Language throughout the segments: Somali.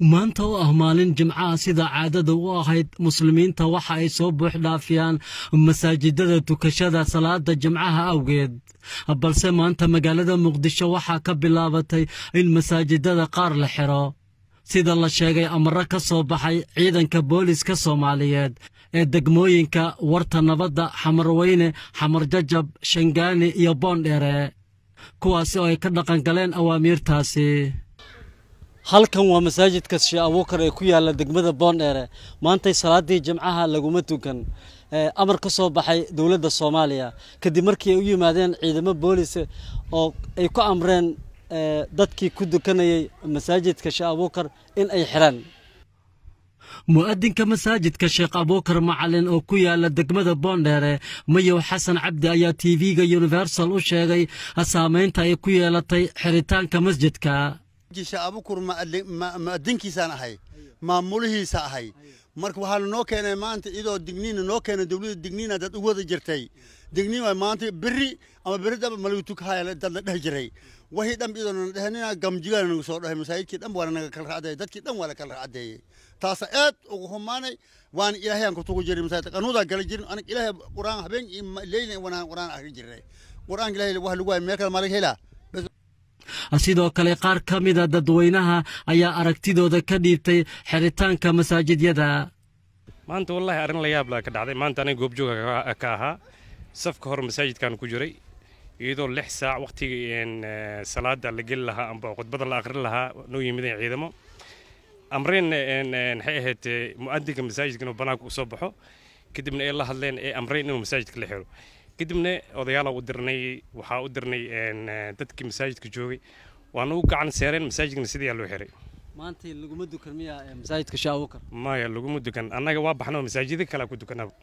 maanta oo ah maalin jimcaha sida caadada u ahayd muslimiinta waxa ay soo buux dhaafiyaan masaajidada tukashada salaada jimcaha awgeed balse maanta magaalada muqdisho waxaa ka bilaabatay in masaajidada qaar la xiro sida la sheegay amaro ka soo baxay ciidanka booliska soomaaliyeed ee degmooyinka warta nabadda xamarweyne xamar jajab shangaani iyo boondheere kuwaasi oo ay ka dhaqangaleen awaamiirtaasi halkan waa masaajidka shee abuukar ee ku yaalla degmada boondheere maantay salaaddii jimcaha laguma tukan amar ka soo baxay dowladda soomaaliya kadib markii ay u yimaadeen ciidamo boolis oo ay ku amreen dadkii ku dukanayay masaajidka sheekh abuukar in ay xiraan mu'adinka masaajidka sheekh abuukar macalin oo ku yaala degmada boondheere mayow xasan cabdi ayaa tv-ga universal u sheegay saamaynta ay ku yeelatay xiritaanka masjidka sheekh abuukar mu'adinkiisaan ahay maamulihiisa ahay marka waxaana noo keenay maanta iyadoo digniina noo keenay dowladda digniina dad u wada jirtay digniin waa maanta berri ama berri daba malagu tukahaya dad la dheh jiray wixii dhan iyadoo na dhehnina gamjigaana nagu soo dhahay masaajidkii dhan waana naga kala racdeeyey dadkii dhan waa la kala racdeeyey taasa aad ugu humaanay waana ilaahay aan kutugu jiray masaajid qanuudaa gala jirin aniga ilaahay quraan habeen iyo leyli wanaan quraan akhri jiray quraanka ilaahay wax lagu waayo meel kale maa laga helaa sidoo kale qaar ka mida dadweynaha ayaa aragtidooda ka dhiibtay xiritaanka masaajidyada maanta wallaahi arrin la yaab laa ka dhacday maanta aniga goobjooga ka ahaa safka hore masaajidkan ku jiray iyadoo lix saac wakhtigii salaada la geli lahaa amba khudbada la akhrin lahaa noo yimideen ciidamo amreen maxay ahayd mu'adinka masaajidka inuu banaanka u soo baxo kadibna ay la hadleen ee amreen inuu masaajidka la xiro kadibna odayaala u dirnay waxaa u dirnay dadkii masaajidka joogay waana u gacan seereen masaajidkana sidaa loo xiray maanta laguma dukan miya masaajidka sheekh abuukar maya laguma dukan annaga waa baxno masaajida kale ku dukanaba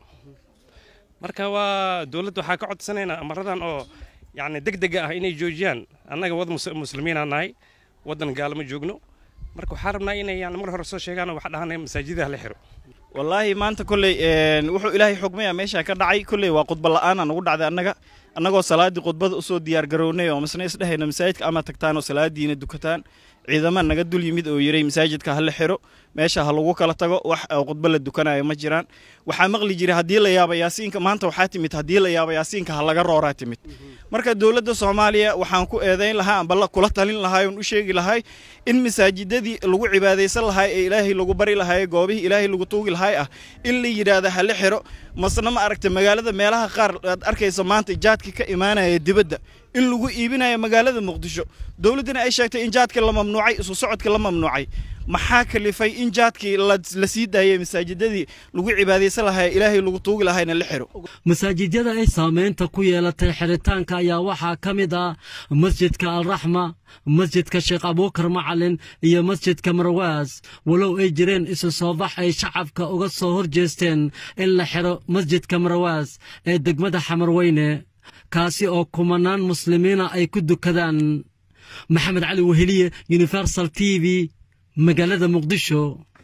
marka waa dowladda waxaa ka codsanaynaa amaradan oo yacni deg dega ah inay joojiyaan annaga wad muslimiina nahay waddan gaalama joogno marka waxaa rabnaa inay yani mar hore soo sheegaan waxa dhahanaya masaajidaha la xiro wallaahi maanta kolley wuxuu ilaahay xugmaya meesha ka dhacay kolley waa khudba la'aana nagu dhacday annaga annagoo salaaddii khudbada usoo diyaar garownay oo masna isdhehayna masaajidka ama tagtaan oo salaadiina dukataan ciidama naga dul yimid oo yiray masaajidka ha la xiro meesha ha lagu kala tago wax khudba la dukanayo ma jiraan waxaa maqli jiray haddii la yaaba yaasiinka maanta waxaa timid haddii la yaaba yaasiinka ha laga rooraa timid marka dowladda soomaaliya waxaan ku eedayn lahaa amba kula talin lahay oon u sheegi lahay in masaajidadii lagu cibaadaysan lahay ee ilaahay lagu bari lahay goobihii ilaahay lagu tuugi lahay ah in la yidhaahda ha la xiro masna ma aragta magaalada meelaha qaar aad arkaysa maanta jaadka ka imaanaya dibadda in lagu iibinayo magaalada muqdisho dowladdana ay sheegtay in jaadka la mamnuucay isu socodka la mamnuucay maxaa kalifay in jaadkii la sii daayay masaajidadii lagu cibaadaysan lahay ilaahay lagu tuugi lahayna la xiro masaajidyada ay saamaynta ku yeelatay xiritaanka ayaa waxaa ka mid ah masjidka alraxma masjidka sheekh abuukar macalin iyo masjidka marwaas walow ay jireen isu soo bax ay shacabka uga soo hor jeesteen in la xiro masjidka marwaas ee degmada xamarweyne kaasi oo kumanaan muslimiina ay ku dukadaan maxamed cali weheliye universal t v magaalada muqdisho